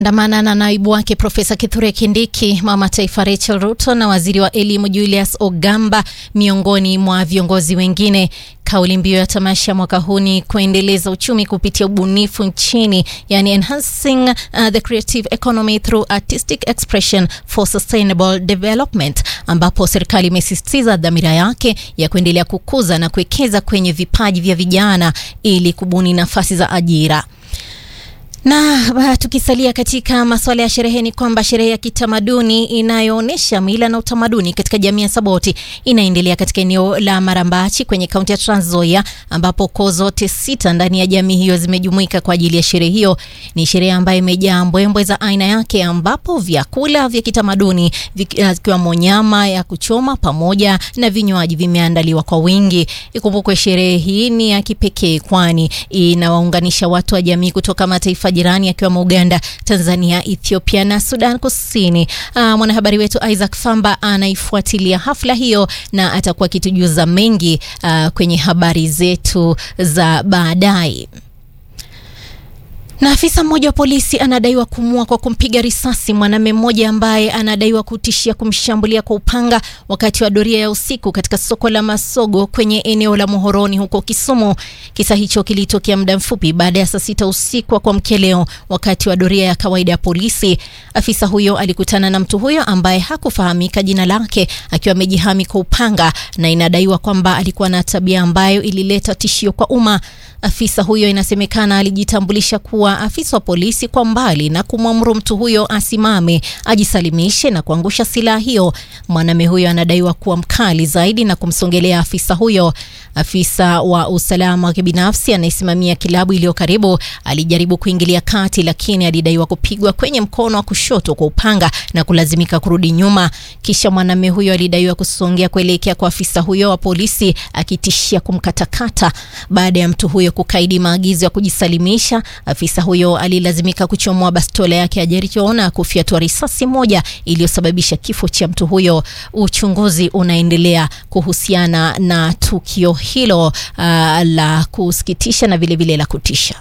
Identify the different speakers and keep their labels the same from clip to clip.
Speaker 1: andamana na naibu wake Profesa Kithure Kindiki, mama taifa Rachel Ruto na waziri wa elimu Julius Ogamba miongoni mwa viongozi wengine. Kauli mbiu ya tamasha mwaka huu ni kuendeleza uchumi kupitia ubunifu nchini, yani enhancing uh, the creative economy through artistic expression for sustainable development, ambapo serikali imesisitiza dhamira yake ya kuendelea kukuza na kuwekeza kwenye vipaji vya vijana ili kubuni nafasi za ajira. Na tukisalia katika masuala ya sherehe ni kwamba sherehe ya kitamaduni inayoonyesha mila na utamaduni katika jamii ya Saboti inaendelea katika eneo la Marambachi kwenye kaunti ya Trans Nzoia, ambapo koo zote sita ndani ya jamii hiyo zimejumuika kwa ajili ya sherehe hiyo. Ni sherehe ambayo imejaa mbwembwe za aina yake, ambapo vyakula vya kitamaduni vikiwemo nyama ya kuchoma pamoja na vinywaji vimeandaliwa kwa wingi. Ikumbukwe sherehe hii ni ya kipekee, kwani inawaunganisha watu wa jamii kutoka mataifa jirani akiwemo Uganda, Tanzania, Ethiopia na Sudan Kusini. Uh, mwanahabari wetu Isaac Famba anaifuatilia hafla hiyo na atakuwa akitujuza mengi uh, kwenye habari zetu za baadaye. Na afisa mmoja wa polisi anadaiwa kumua kwa kumpiga risasi mwanamume mmoja ambaye anadaiwa kutishia kumshambulia kwa upanga wakati wa doria ya usiku katika soko la Masogo kwenye eneo la Muhoroni huko Kisumu. Kisa hicho kilitokea muda mfupi baada ya saa sita usiku wa kuamkia leo wakati wa doria ya kawaida ya polisi. Afisa huyo alikutana na mtu huyo ambaye hakufahamika jina lake akiwa amejihami kwa upanga, na inadaiwa kwamba alikuwa na tabia ambayo ilileta tishio kwa umma. Afisa huyo inasemekana alijitambulisha kuwa afisa wa polisi kwa mbali na kumwamuru mtu huyo asimame ajisalimishe na kuangusha silaha hiyo. Mwanamume huyo anadaiwa kuwa mkali zaidi na kumsongelea afisa huyo. Afisa wa usalama wa kibinafsi anayesimamia kilabu iliyo karibu alijaribu kuingilia kati, lakini alidaiwa kupigwa kwenye mkono wa kushoto kwa upanga na kulazimika kurudi nyuma. Kisha mwanamume huyo alidaiwa kusongea kuelekea kwa afisa huyo wa polisi akitishia kumkatakata. Baada ya mtu huyo kukaidi maagizo ya kujisalimisha, afisa huyo alilazimika kuchomoa bastola yake ya Jericho na kufyatua risasi moja iliyosababisha kifo cha mtu huyo. Uchunguzi unaendelea kuhusiana na tukio hilo uh, la kusikitisha na vilevile vile la kutisha.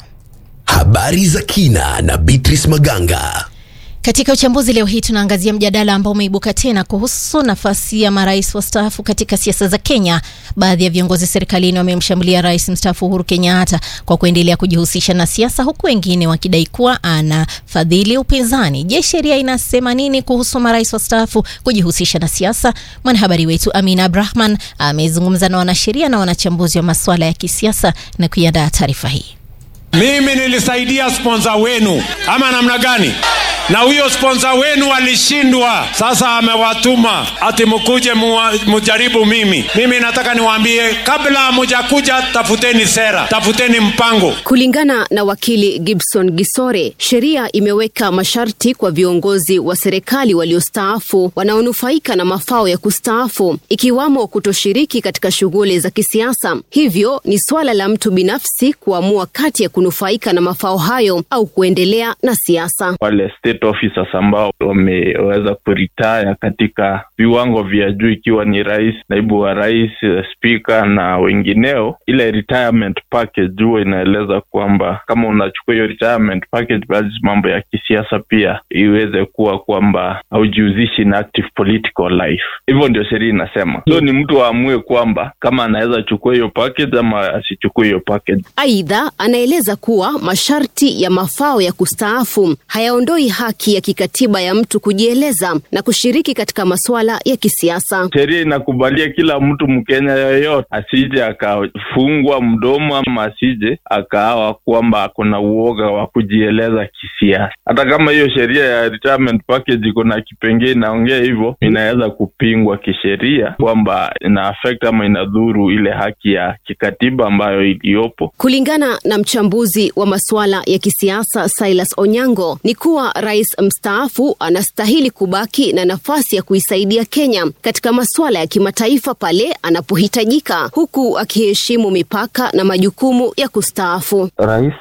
Speaker 2: Habari za kina na Beatrice Maganga.
Speaker 1: Katika uchambuzi leo hii tunaangazia mjadala ambao umeibuka tena kuhusu nafasi ya marais wastaafu katika siasa za Kenya. Baadhi ya viongozi serikalini wamemshambulia rais mstaafu Uhuru Kenyatta kwa kuendelea kujihusisha na siasa, huku wengine wakidai kuwa anafadhili upinzani. Je, sheria inasema nini kuhusu marais wastaafu kujihusisha na siasa? Mwanahabari wetu Amina Abrahman amezungumza na wanasheria na wanachambuzi wa masuala ya kisiasa na kuiandaa taarifa hii.
Speaker 3: Mimi nilisaidia sponsor wenu ama namna gani? Na huyo sponsor wenu alishindwa, sasa amewatuma ati mukuje mujaribu mimi. Mimi nataka niwaambie, kabla mujakuja, tafuteni sera, tafuteni mpango.
Speaker 4: Kulingana na wakili Gibson Gisore, sheria imeweka masharti kwa viongozi wa serikali waliostaafu wanaonufaika na mafao ya kustaafu, ikiwamo kutoshiriki katika shughuli za kisiasa. Hivyo ni swala la mtu binafsi kuamua kati ya kunufaika na mafao hayo au kuendelea na siasa.
Speaker 5: Wale state officers ambao wameweza kuritaya katika viwango vya juu, ikiwa ni rais, naibu wa rais, spika na wengineo, ile retirement package huwa inaeleza kwamba kama unachukua hiyo retirement package, basi mambo ya kisiasa pia iweze kuwa kwamba haujihusishi na active political life. Hivyo ndio sheria inasema. So ni mtu aamue kwamba kama anaweza chukua hiyo package ama asichukue hiyo package.
Speaker 4: Aidha, anaeleza kuwa masharti ya mafao ya kustaafu hayaondoi haki ya kikatiba ya mtu kujieleza na kushiriki katika masuala ya kisiasa.
Speaker 5: Sheria inakubalia kila mtu Mkenya yoyote asije akafungwa mdomo ama asije akaawa kwamba kuna uoga wa kujieleza kisiasa. Hata kama hiyo sheria ya retirement package iko na kipengee inaongea hivyo, inaweza kupingwa kisheria kwamba ina affect ama inadhuru ile haki ya kikatiba ambayo iliyopo.
Speaker 4: Kulingana na mchambuzi wa masuala ya kisiasa Silas Onyango ni kuwa rais mstaafu anastahili kubaki na nafasi ya kuisaidia Kenya katika masuala ya kimataifa pale anapohitajika, huku akiheshimu mipaka na majukumu ya kustaafu.
Speaker 6: Rais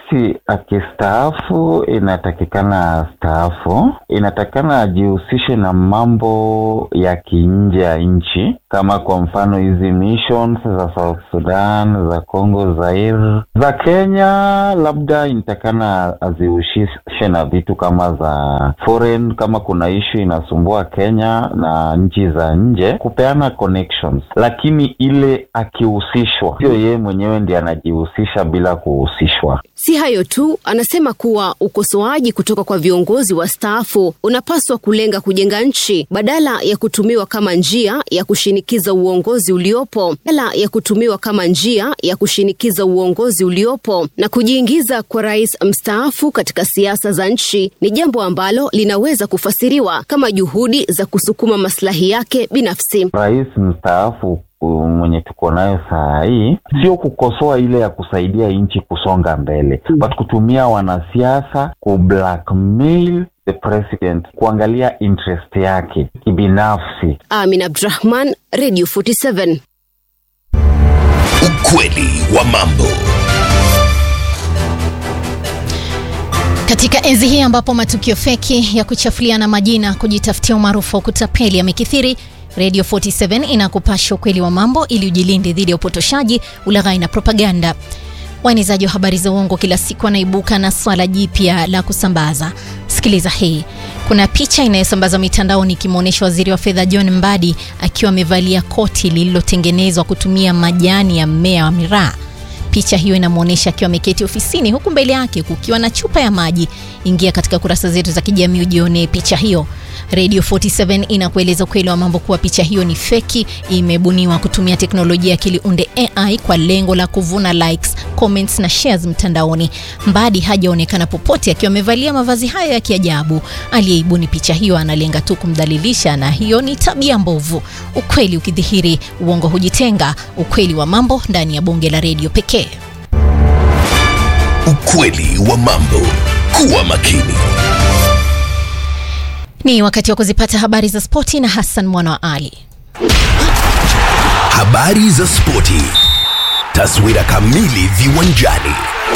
Speaker 6: akistaafu, inatakikana staafu, inatakikana ajihusishe na mambo ya kinje ya nchi, kama kwa mfano hizi missions za South Sudan, za Congo Zaire, za Kenya, labda inatakikana azihusishe na vitu kama za foreign, kama kuna issue inasumbua Kenya na nchi za nje, kupeana connections, lakini ile akihusishwa, sio yeye mwenyewe ndiye anajihusisha bila kuhusishwa.
Speaker 4: Si hayo tu, anasema kuwa ukosoaji kutoka kwa viongozi wastaafu unapaswa kulenga kujenga nchi badala ya kutumiwa kama njia ya kushinikiza uongozi uliopo, badala ya kutumiwa kama njia ya kushinikiza uongozi uliopo. Na kujiingiza kwa rais mstaafu katika siasa za nchi ni jambo ambalo linaweza kufasiriwa kama juhudi za kusukuma maslahi yake binafsi.
Speaker 6: Rais mstaafu uh, mwenye tuko nayo saa hii sio kukosoa ile ya kusaidia nchi kusonga mbele, but kutumia wanasiasa ku blackmail the president, kuangalia interest yake kibinafsi.
Speaker 4: Amin Abdrahman, Radio 47.
Speaker 2: Ukweli wa mambo.
Speaker 1: Katika enzi hii ambapo matukio feki ya kuchafuliana majina, kujitafutia umaarufu wa kutapeli yamekithiri, Radio 47 inakupasha ukweli wa mambo ili ujilinde dhidi ya upotoshaji, ulaghai na propaganda. Waenezaji wa habari za uongo kila siku wanaibuka na swala jipya la kusambaza. Sikiliza hii. Kuna picha inayosambazwa mitandaoni ikimwonyesha waziri wa fedha John Mbadi akiwa amevalia koti lililotengenezwa kutumia majani ya mmea wa miraa. Picha hiyo inamwonyesha akiwa ameketi ofisini huku mbele yake kukiwa na chupa ya maji. Ingia katika kurasa zetu za kijamii ujionee picha hiyo. Radio 47 inakueleza ukweli wa mambo kuwa picha hiyo ni feki, imebuniwa kutumia teknolojia ya akili unde AI kwa lengo la kuvuna likes, comments na shares mtandaoni. Mbadi hajaonekana popote akiwa amevalia mavazi hayo ya kiajabu. Aliyeibuni picha hiyo analenga tu kumdhalilisha, na hiyo ni tabia mbovu. Ukweli ukidhihiri, uongo hujitenga. Ukweli wa mambo ndani ya bonge la redio pekee.
Speaker 2: Ukweli wa mambo. Kuwa makini.
Speaker 1: Ni wakati wa kuzipata habari za spoti na Hassan Mwana wa Ali.
Speaker 2: Habari za spoti. Taswira kamili viwanjani.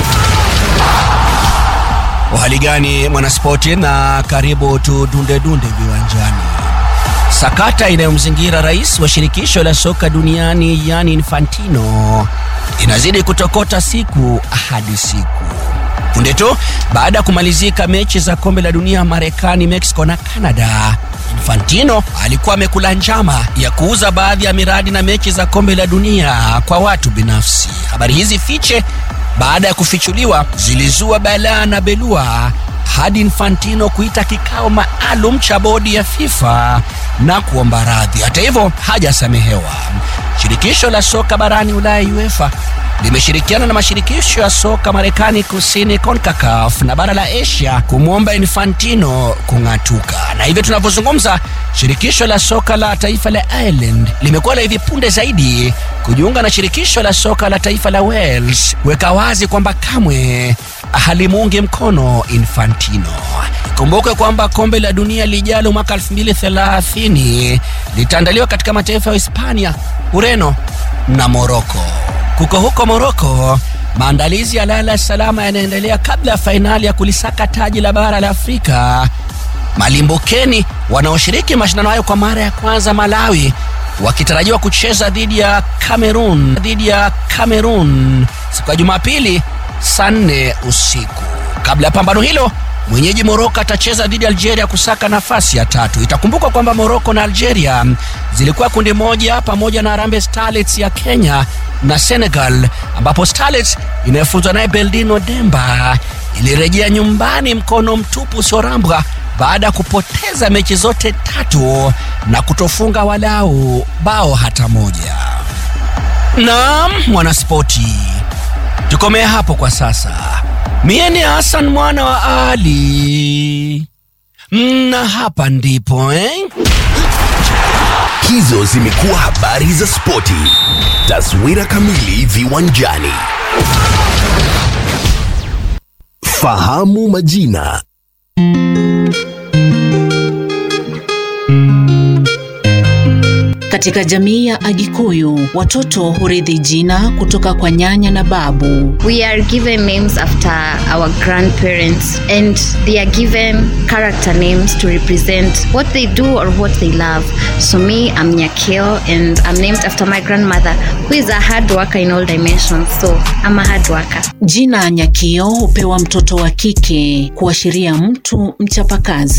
Speaker 7: Uhali gani mwanaspoti, na karibu tudunde dunde viwanjani. Sakata inayomzingira rais wa shirikisho la soka duniani Gianni Infantino inazidi kutokota siku hadi siku. Punde tu baada ya kumalizika mechi za kombe la dunia Marekani, Mexico na Canada, Infantino alikuwa amekula njama ya kuuza baadhi ya miradi na mechi za kombe la dunia kwa watu binafsi. Habari hizi fiche baada ya kufichuliwa zilizua balaa na belua hadi Infantino kuita kikao maalum cha bodi ya FIFA na kuomba radhi. Hata hivyo hajasamehewa. Shirikisho la soka barani Ulaya UEFA limeshirikiana na mashirikisho ya soka Marekani Kusini CONCACAF na bara la Asia kumwomba Infantino kung'atuka. Na hivyo tunavyozungumza, shirikisho la soka la taifa la Ireland limekuwa la hivi punde zaidi kujiunga na shirikisho la soka la taifa la Wales kuweka wazi kwamba kamwe halimuungi mkono Infantino. Ikumbukwe kwamba kombe la dunia lijalo mwaka 2030 litaandaliwa katika mataifa ya Hispania, Ureno na Moroko. Kuko huko Moroko, maandalizi ya lala salama yanaendelea kabla ya fainali ya kulisaka taji la bara la Afrika. Malimbukeni wanaoshiriki mashindano hayo kwa mara ya kwanza Malawi wakitarajiwa kucheza dhidi ya Cameroon dhidi ya Cameroon siku ya Jumapili saa nne usiku. Kabla ya pambano hilo, mwenyeji Moroko atacheza dhidi ya Algeria kusaka nafasi ya tatu. Itakumbukwa kwamba Moroko na Algeria zilikuwa kundi moja pamoja na Harambee Starlets ya Kenya na Senegal, ambapo Starlets inayofunzwa naye Beldino Demba ilirejea nyumbani mkono mtupu usiorambwa baada ya kupoteza mechi zote tatu na kutofunga walau bao hata moja. Naam, mwanaspoti, tukomea hapo kwa sasa. Mie ni Hassan mwana wa Ali, na hapa ndipo eh?
Speaker 2: Hizo zimekuwa habari za spoti. Taswira kamili viwanjani. Fahamu majina.
Speaker 8: Katika jamii ya Agikuyu, watoto hurithi jina kutoka kwa nyanya na babu.
Speaker 9: We are given names after our grandparents and they are given character names to represent what they do or what they love. So me, I'm Nyakio and I'm named after my grandmother who is a hard worker in all dimensions. So I'm a hard worker.
Speaker 8: Jina Nyakio hupewa mtoto wa kike kuashiria mtu mchapakazi.